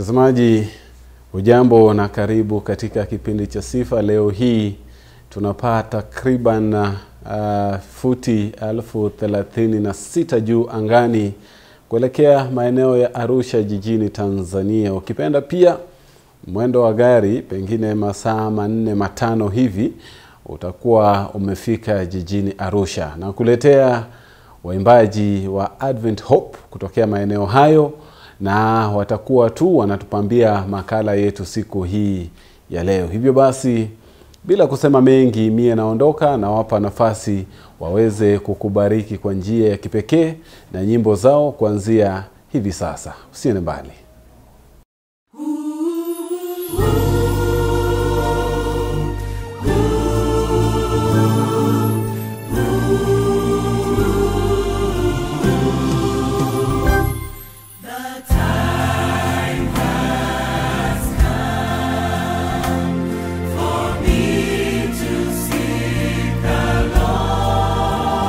Mtazamaji, ujambo na karibu katika kipindi cha Sifa. Leo hii tunapaa takriban uh, futi elfu thelathini na sita juu angani kuelekea maeneo ya Arusha jijini Tanzania. Ukipenda pia mwendo wa gari pengine masaa manne matano hivi utakuwa umefika jijini Arusha na kuletea waimbaji wa Advent Hope kutokea maeneo hayo, na watakuwa tu wanatupambia makala yetu siku hii ya leo. Hivyo basi, bila kusema mengi, mie naondoka, nawapa nafasi waweze kukubariki kwa njia ya kipekee na nyimbo zao kuanzia hivi sasa. Usiende mbali.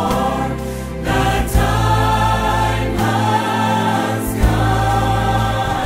The time has come.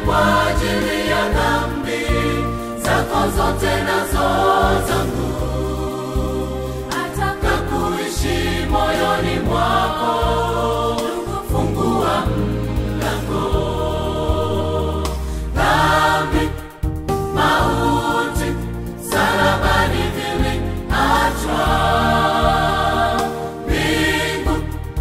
kwa ajili ya dhambi zako zote nazo zangu ataka kuishi moyoni mwako fungua mlango dhambi mauti salabani viliachwa mbingu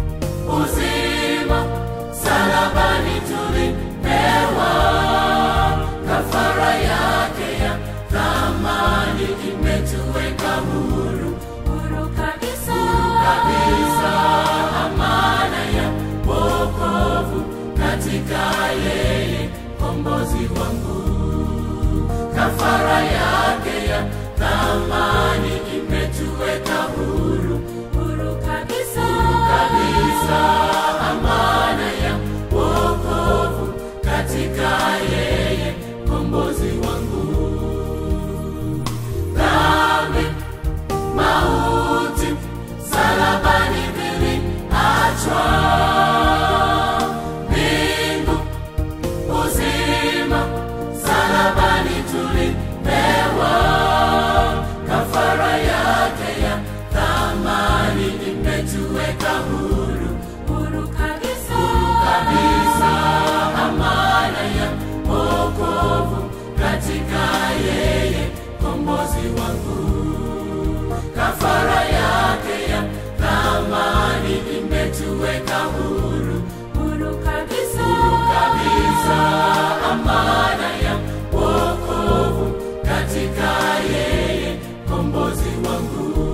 uzima salabani tulipewa kafara yake ya thamani imetuweka huru huru kabisa kabisa amana ya wokovu katika yeye kombozi wangu kafara yake ya thamani imetuweka huru huru kabisa kabisa amana ya wokovu katika yeye kombozi wangu dhambi mauti salabani viliachwa mbingu uzima salabani tulipewa kafara yake ya thamani imetuweka huru huru kabisa huru kabisa amana ya wokovu katika yeye kombozi wangu kafara yake ya thamani imetuweka huru huru kabisa huru kabisa amana ya wokovu katika yeye kombozi wangu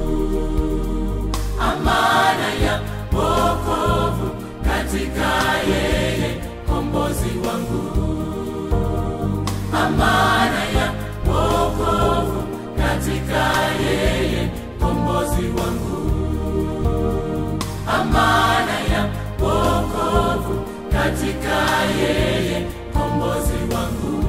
amana ya wokovu katika yeye kombozi wangu amana ya wokovu katika yeye kombozi wangu amana ya wokovu katika yeye kombozi wangu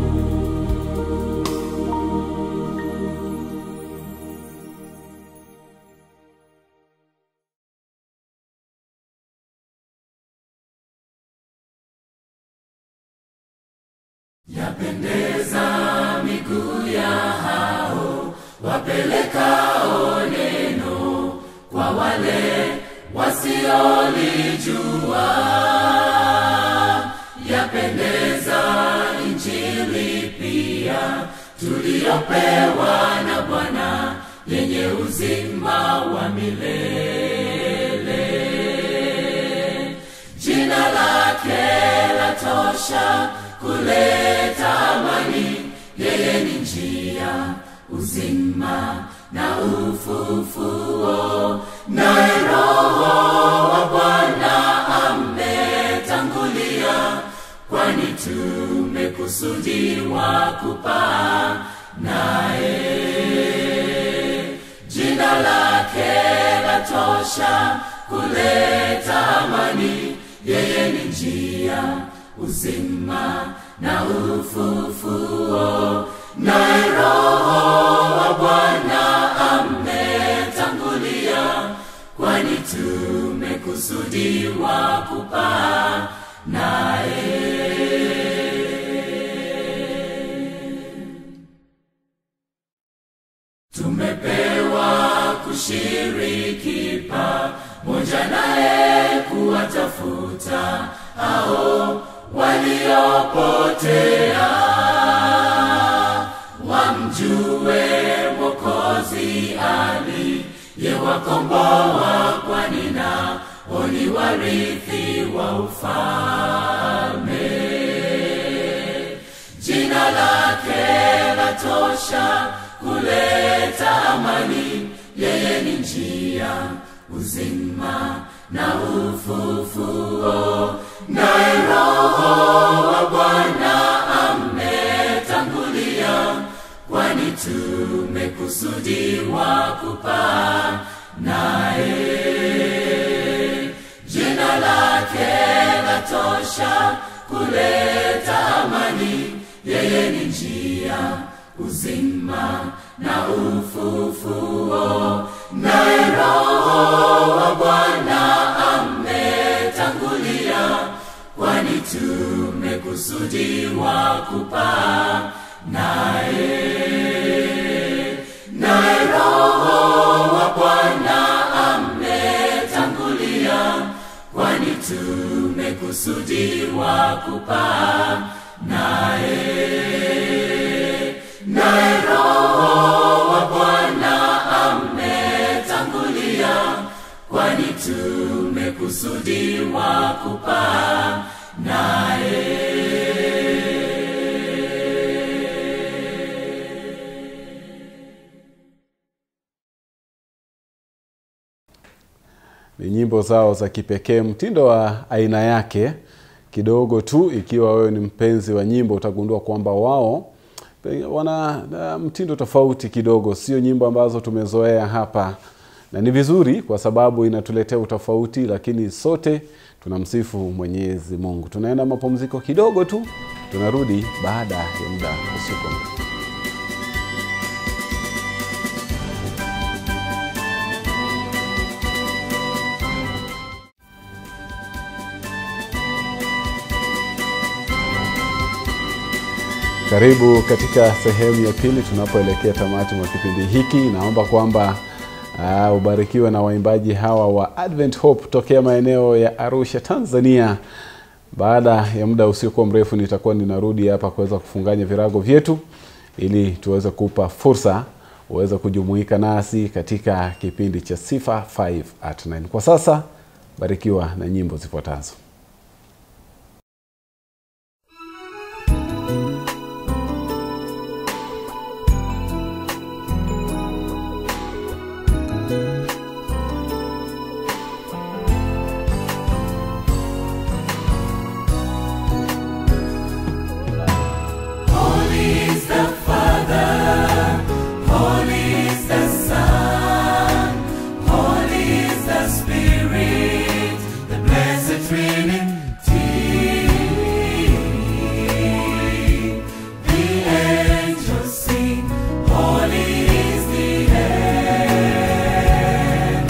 yapendeza miguu ya hao wapelekao neno kwa wale wasiolijua yapendeza injili pia tuliyopewa na bwana yenye uzima wa milele jina lake latosha kuleta amani yeye ni njia uzima na ufufuo naye roho wa bwana ametangulia kwani tumekusudiwa kupaa naye jina lake latosha kuleta amani yeye ni njia uzima na ufufuo naye roho wa bwana ametangulia kwani tumekusudiwa kupaa naye tumepewa kushiriki pamoja naye kuwatafuta hao waliopotea wamjue mwokozi aliyewakomboa kwani nao ni warithi wa ufalme jina lake latosha kuleta amani yeye ni njia uzima na ufufuo naye roho wa bwana ametangulia kwani tumekusudiwa kupaa naye jina lake latosha kuleta amani yeye ni njia uzima na ufufuo naye roho wa bwana ametangulia kwani tumekusudiwa tumekusudiwa kupaa naye naye roho wa bwana ametangulia kwani tumekusudiwa kupaa naye naye roho wa bwana ametangulia kwani tumekusudiwa kupaa naye ni nyimbo zao za kipekee mtindo wa aina yake kidogo tu ikiwa wewe ni mpenzi wa nyimbo utagundua kwamba wao pe- wana uh, mtindo tofauti kidogo sio nyimbo ambazo tumezoea hapa na ni vizuri kwa sababu inatuletea utofauti lakini sote tunamsifu mwenyezi mungu tunaenda mapumziko kidogo tu tunarudi baada ya muda usiku mrefu Karibu katika sehemu ya pili tunapoelekea tamati mwa kipindi hiki. Naomba kwamba uh, ubarikiwe na waimbaji hawa wa Advent Hope tokea maeneo ya Arusha, Tanzania. Baada ya muda usiokuwa mrefu nitakuwa ninarudi hapa kuweza kufunganya virago vyetu ili tuweze kupa fursa uweze kujumuika nasi katika kipindi cha Sifa 5 at 9. Kwa sasa barikiwa na nyimbo zifuatazo. Holy is the Father, holy is the Son, holy is the Spirit, the blessed Trinity. The angels sing, holy is the air,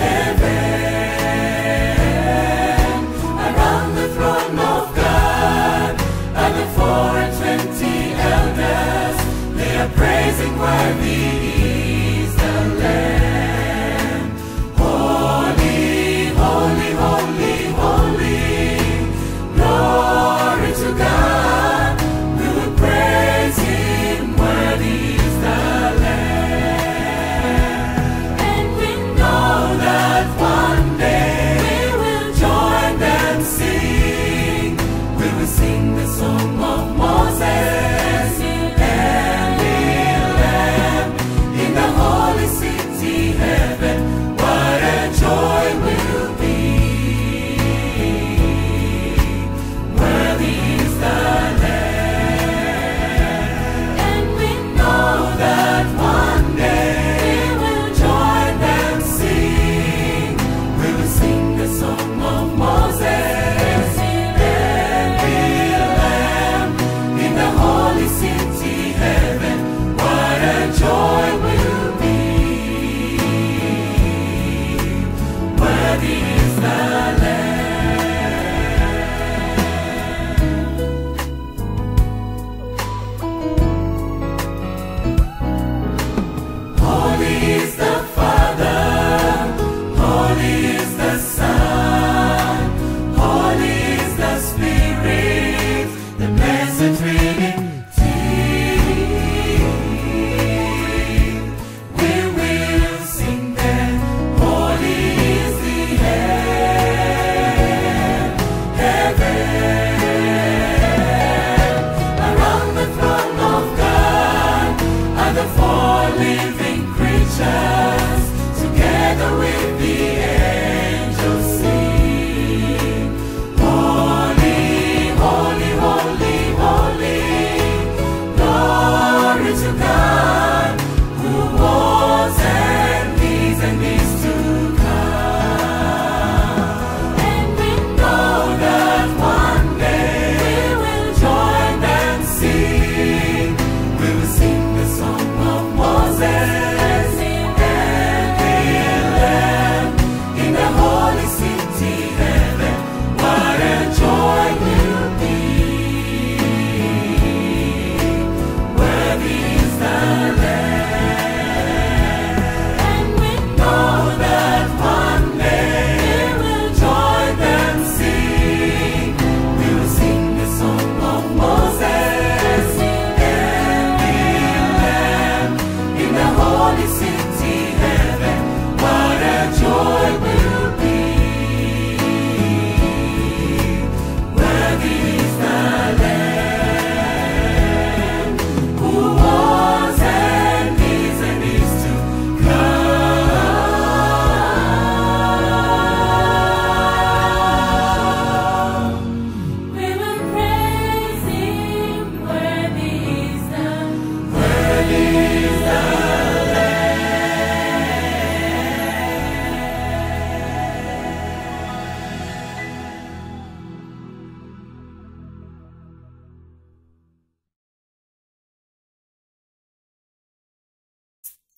heaven, around the throne of God, and the four and twenty elders, they are praising worthy is the Lamb. Holy, holy, holy, holy, glory to God. We will praise Him, worthy is the Lamb. And we know that one day we will join them sing. We will sing the song of Moses and Lamb in the holy city heaven. What a joy will be. Worthy is the Lamb. And we know that one day we will join them sing. We will sing the song of Moses and Lamb in the holy city heaven. What a joy will be. Worthy is the Lamb. Holy is the Father, holy is the Son, holy is the Spirit, the blessed Trinity. We will sing then, holy is the air, heaven, around the throne of God are the four living creatures, together with the angels sing. Holy, holy, holy, holy,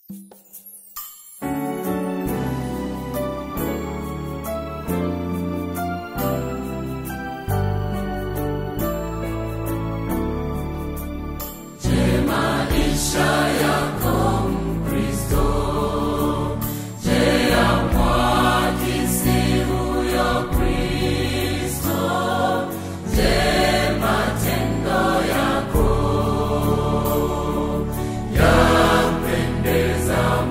Yampendeza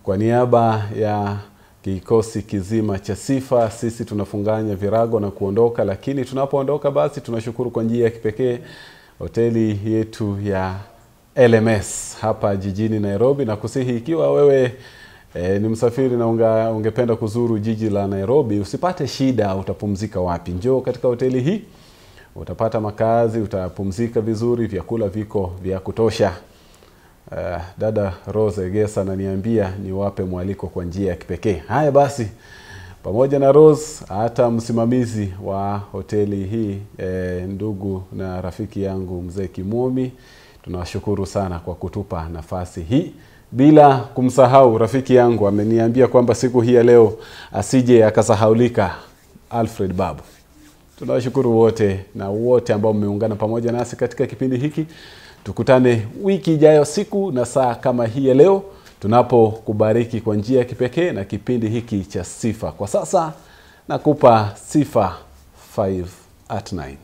Kwa niaba ya kikosi kizima cha Sifa, sisi tunafunganya virago na kuondoka, lakini tunapoondoka basi tunashukuru kwa njia ya kipekee hoteli yetu ya LMS hapa jijini Nairobi, na kusihi ikiwa wewe e, ni msafiri na unga, ungependa kuzuru jiji la Nairobi, usipate shida, utapumzika wapi? Njoo katika hoteli hii, utapata makazi, utapumzika vizuri, vyakula viko vya kutosha. Uh, dada Rose Egesa ananiambia niwape mwaliko kwa njia ya kipekee. Haya basi, pamoja na Rose, hata msimamizi wa hoteli hii eh, ndugu na rafiki yangu mzee Kimomi, tunawashukuru sana kwa kutupa nafasi hii, bila kumsahau rafiki yangu ameniambia kwamba siku hii ya leo asije akasahaulika, Alfred Babu. Tunawashukuru wote na wote ambao mmeungana pamoja nasi katika kipindi hiki. Tukutane wiki ijayo siku na saa kama hii ya leo, tunapokubariki kwa njia ya kipekee na kipindi hiki cha Sifa. Kwa sasa nakupa Sifa 5 at 9.